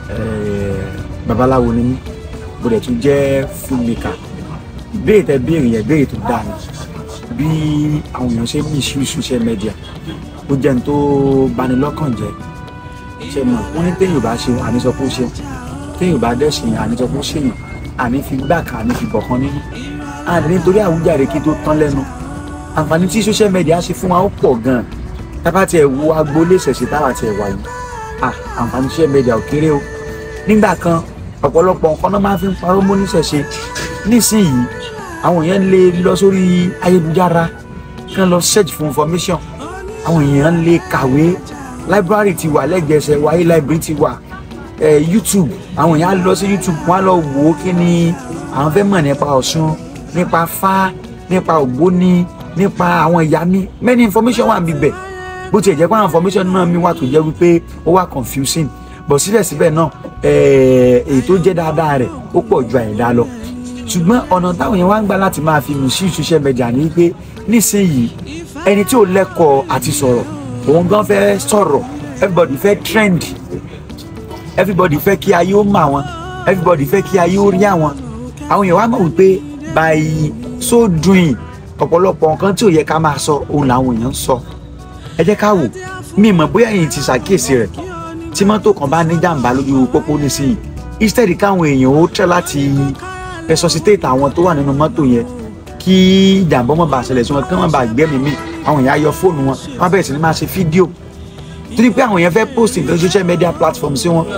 babaláwo ni mí mo dẹ̀ tún jẹ́ filmmaker ìbéèrè tẹ béèrè yẹn béèrè tó dáa ni bí àwọn èèyàn ṣe ní ìṣú social media ó jẹ́ ní tó bani lọ́kàn jẹ́ ṣe mọ̀ wọ́n ní téèyàn bá ṣe àní sọ pé ó ṣe téèyàn bá dẹ̀ ṣèyàn àní sọ pé ó ṣèyàn àní fi gbà kan àní fi bọ̀kan nínú àní nítorí àwùjáre kí tó tán lẹ́nu àǹfààní tí social media ṣe fún wa ó pọ̀ gan-an tábà tiẹ̀ wo agboolé ìṣẹ̀ṣẹ̀ táwa tiẹ̀ wà yìí àǹfààní social media ò kéré o nígbà kan ọ̀pọ̀lọpọ̀ nǹkan náà máa fi ń parọ́ mọ́ níṣẹ̀ṣe nísìnyìí àwọn èèyàn lè lọ sórí ayélujára kí wọ́n lọ search for information àwọn èèyàn lè kàwé library ti wà lẹ́gbẹ̀ẹ́sẹ̀ wáyé library ti wà eh, youtube àwọn èèyàn á lọ sí youtube wọ́n á lọ wò ó kí ni àwọn fẹ́ mọ̀ nípa ọ̀ṣun nípa fá nípa ògbóni nípa àwọn ìyá mi many information wà níbẹ̀ bó tiẹ̀ jẹ́ pé àwọn information náà mi wà tó jẹ́ wípé ó wà confusing but síbẹ̀síbẹ̀ náà èyí tó jẹ́ dáadáa rẹ̀ ó pọ̀ ju àìdá lọ ṣùgbọ́n ọ̀nà táwọn yẹn wá ń gbà láti máa fi mú sí social media ni pé nísìnyìí ẹni tí ò lẹ́kọ̀ọ́ àti sọ̀rọ̀ òun gan fẹ́ sọ̀rọ̀ everybody fẹ́ trend everybody fẹ́ kí ayé ó mà wọn everybody fẹ́ kí ayé ó rí àwọn àwọn yẹn wá mọ̀ wípé by so doing ọ̀pọ̀lọpọ̀ nǹkan tí ò yẹ ká máa sọ òun làwọn èèyàn ń sọ ẹ jẹ́ ká wò mí mọ̀ bóyá ẹ̀yin ti ṣàkíyèsí rẹ̀ tí mọ́tò kan bá ní jàǹbá lójú pópó nísìnyí instead káwọn èèyàn ó tẹ̀ láti resuscitate àwọn tó wà nínú mọ́tò yẹn kí ìjàǹbá má bàa ṣẹlẹ̀ sí wọn kí wọ́n má bàa gbẹ́mìí mì àwọn èèyàn á yọ fóònù wọn wọ́n bẹ̀rẹ̀ sí ní máa ṣe fídíò torí pé àwọn èèyàn fẹ́ post nǹkan social media platform sí wọn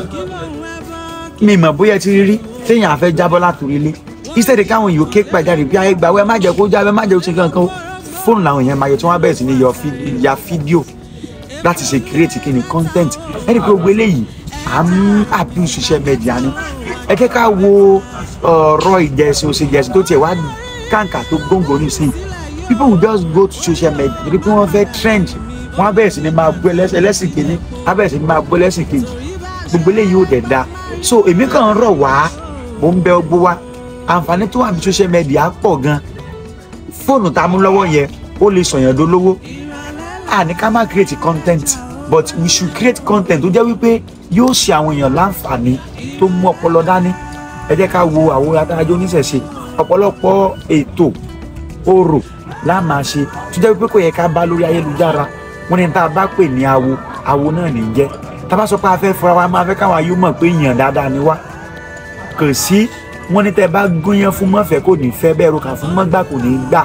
mi mọ̀ bóyá ti rí rí téèyàn àfẹ́ jábọ́ látòrí ilé instead káwọn èèyàn ké pàjáde bí ayé gbà wẹ́ má jẹ́ kó jábẹ́ má jẹ́ kó ṣe kankan fóònù làwọn èèyàn máa yọ tí wọ́n bẹ̀rẹ̀ sí ní ya fídíò láti ṣe create kí ni content ẹni pé gbogbo eléyìí à ń abuse social media ni ẹ jẹ́ ká wo ọ̀rọ̀ ìjẹsìn òṣèjẹsìn tó tiẹ̀ wá kàǹkà tó gbòǹgbò ní sí people will just go to social media torí pé wọ́n fẹ́ trend wọ́n á bẹ̀rẹ̀ sí ni máa gbọ́ ẹlẹ́sìn kìíní á bẹ̀rẹ̀ sí ni máa gbọ́ ẹlẹ́sìn kejì gbogbo eléyìí ò dẹ̀ da so èmi kàn ń rọ̀ wá mo ń bẹ ọgbó wa àǹfààní tó wà ní social media pọ̀ gan fóònù tá a mú lọ́wọ́ yẹn ó lè sọ̀yàn dolówó àní ká má create content but we should create content tó jẹ́ wípé yóò ṣe àwọn èèyàn láǹfààní tó mú ọpọlọ dání ẹ jẹ́ ká wo àwọn adájọ́ oníṣẹ̀ṣe ọ̀pọ̀lọpọ̀ ètò orò la máa ṣe tó jẹ́ wípé kò yẹ ká bá lórí ayélujára wọn ni tá a bá pè ní awo awo náà ní jẹ́ tá a bá sọ pé a fẹ́ fura wa máa fẹ́ káwọn ayé mọ̀ pé èèyàn dáadáa ni wá kò sí wọn ní tẹ́ bá gúnyán fún mọ́fẹ́ kò ní fẹ́ bẹ́ẹ̀ ro kà fún mọ́gbà kò ní gbà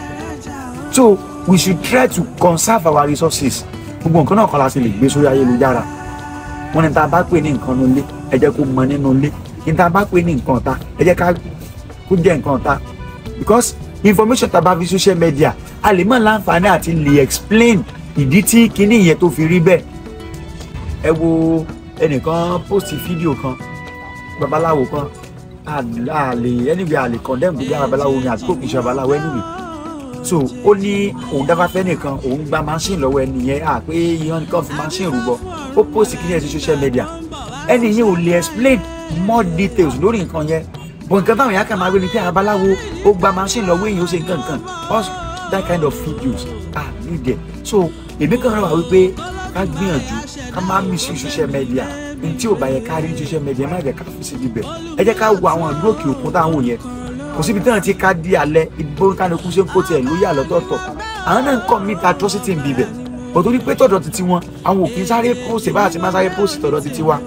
so we should try to conserve our resources gbogbo nǹkan náà kọ́ la ṣe lè gbé sórí ayélujára wọn ní tá a bá pè ní nǹkan nulẹ̀ ẹ jẹ́ kó mọ nínú ilé ní tá a bá pè ní nǹkan ọ̀tá ẹ jẹ́ ká kó jẹ́ nǹkan ọ̀tá because information tá a bá fi social media a lè mọ̀ láǹfààní àti lè explain ìdí tí kinní yẹn tó fi rí bẹ́ẹ̀ ẹ wo ẹnìkan post fídíò kan babaláwo kan a lè anyway a lè condemn gbogbo babaláwo ni àti kò kì í ṣe babaláwo anyway so ó ní òun dáfáfẹ́ nìkan òun gba machine lọ́wọ́ ẹni yẹn à pé yan nìkan fi machine rúbọ ó post kí ni ẹ sí social media ẹni yẹn ò lè explain more details lórí nǹkan yẹn bọ̀ nǹkan táwọn yàrá kan máa gbé ni pé abaláwo ó gba machine lọ́wọ́ èèyàn ó ṣe nǹkan nǹkan all that kind of videos are needed so èmi kan rẹ̀ wá wípé ká gbìyànjú ká má miss social media ní tí ò bá yẹ ká rí social media má jẹ́ ká fi sí ibẹ̀ ẹ jẹ́ ká wo àwọn ìlú òkè òkun táwọn yẹn kò síbi tí wọn ti ká di alẹ́ ìbò kánukú ṣe ń kó tiẹ̀ lóyè àlọ́tọ̀ọ̀tọ̀ àwọn náà ń commit atrocity ń bibẹ̀ bọ̀ torí pé tọ̀dọ̀ titi wọn àwọn òfin sáré post bá àti máa sáré post tọ̀dọ̀ titi wa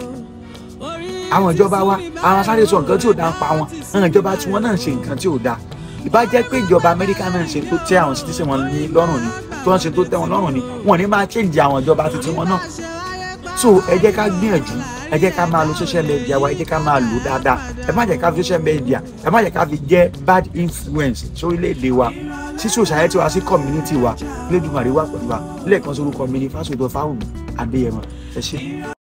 àwọn ìjọba wa àwọn sáré sọ nǹkan tí ò dá ń pa wọn àwọn ìjọba tí wọn náà ń ṣe nǹkan tí ò dá ìbá jẹ́ pé ìjọba Amẹ́ríkà náà ń ṣe tó tẹ́ àwọn citizen wọn ní lọ́rùn ni tó ń ṣe tó tẹ́ wọn lọ́rùn ni wọn ní máa change àwọn ìjọba titi wọn náà so ẹ jẹ́ ká gbìyànjú ẹ jẹ́ ká máa lo social media wa ẹ jẹ́ ká máa lò dáadáa ẹ má jẹ́ ká fi social media ẹ má jẹ́ ká fi jẹ́ bad influence sórílẹ̀-èdè wa sí society wa sí community wa lẹ́dùnmarè wa pẹ̀lú wa lẹ́ẹ̀kan sórúkọ mi ní fásitì fáwọn adéyẹmọ ẹ ṣé.